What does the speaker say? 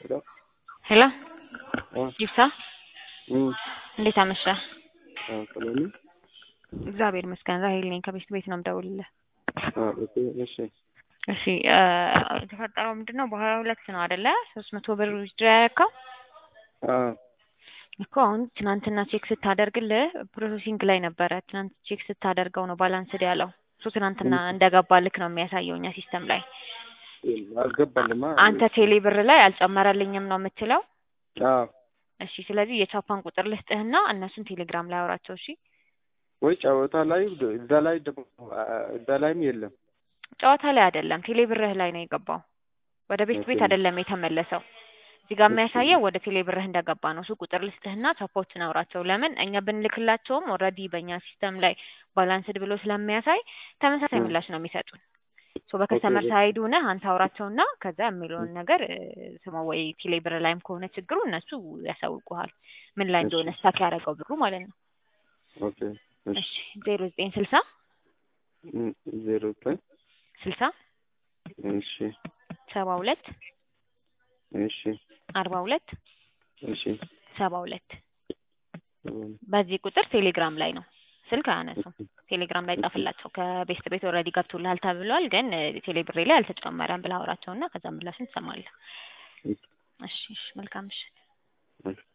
ሄሎ ሄሎ አ ይብሳ እም እንዴት አመሸህ? አ ሰላም ነው? እግዚአብሔር ይመስገን ራሄል ነኝ ከቤት ቤት ነው የምደውልልህ። አ ኦኬ እሺ እሺ እ የተፈጠረው ምንድን ነው በሀያ ሁለት ነው አይደለ ሶስት መቶ ብር ዊዝድሮ ያደረከው አ እኮ አሁን ትናንትና ቼክ ስታደርግልህ ፕሮሰሲንግ ላይ ነበረ ትናንት ቼክ ስታደርገው ነው ባላንስድ ያለው እሱ ትናንትና እንደገባልክ ነው የሚያሳየው እኛ ሲስተም ላይ አልገባልማ አንተ ቴሌ ብር ላይ አልጨመረልኝም ነው የምትለው አ እሺ ስለዚህ የቻፓን ቁጥር ልስጥህና እነሱን ቴሌግራም ላይ አውራቸው እሺ ወይ ጨዋታ ላይ እዛ ላይ ደግሞ እዛ ላይም የለም ጨዋታ ላይ አይደለም ቴሌ ብርህ ላይ ነው የገባው ወደ ቤት ቤት ኦኬ። አይደለም የተመለሰው እዚህ ጋር እሺ። የሚያሳየው ወደ ቴሌ ብርህ እንደገባ ነው እሱ ቁጥር ልስጥህና ቻፓዎችን አውራቸው ለምን እኛ ብንልክላቸውም ኦልሬዲ በእኛ ሲስተም ላይ ባላንስድ ብሎ ስለሚያሳይ ተመሳሳይ እ። ምላሽ ነው የሚሰጡን ሶ በከስተመር ኦኬ። ሳይድ ሆነህ አንተ አውራቸውና ከዛ የሚለውን ነገር እ፣ ስማ ወይ ቴሌ ብር ላይም ከሆነ ችግሩ እነሱ ያሳውቁሃል ምን ላይ እንደሆነ እሺ። ስታክ ያደረገው ብሩ ማለት ነው ኦኬ እሺ እሺ ዜሮ ዘጠኝ ስልሳ እም፣ ዜሮ ዘጠኝ ስልሳ እሺ ሰባ ሁለት እሺ አርባ ሁለት እሺ ሰባ ሁለት እም፣ በዚህ ቁጥር ቴሌግራም ላይ ነው ስልክ አያነሱም ቴሌግራም ላይ ጻፍላቸው ከቤስት ቤት ኦልሬዲ ገብቶልሃል ተብሏል ግን እ፣ ቴሌ ብሬ ላይ አልተጨመረም ብለህ አውራቸውና ከዛ ምላሽን ትሰማለህ እሺ። እሺ እሺ መልካም ምሽት እሺ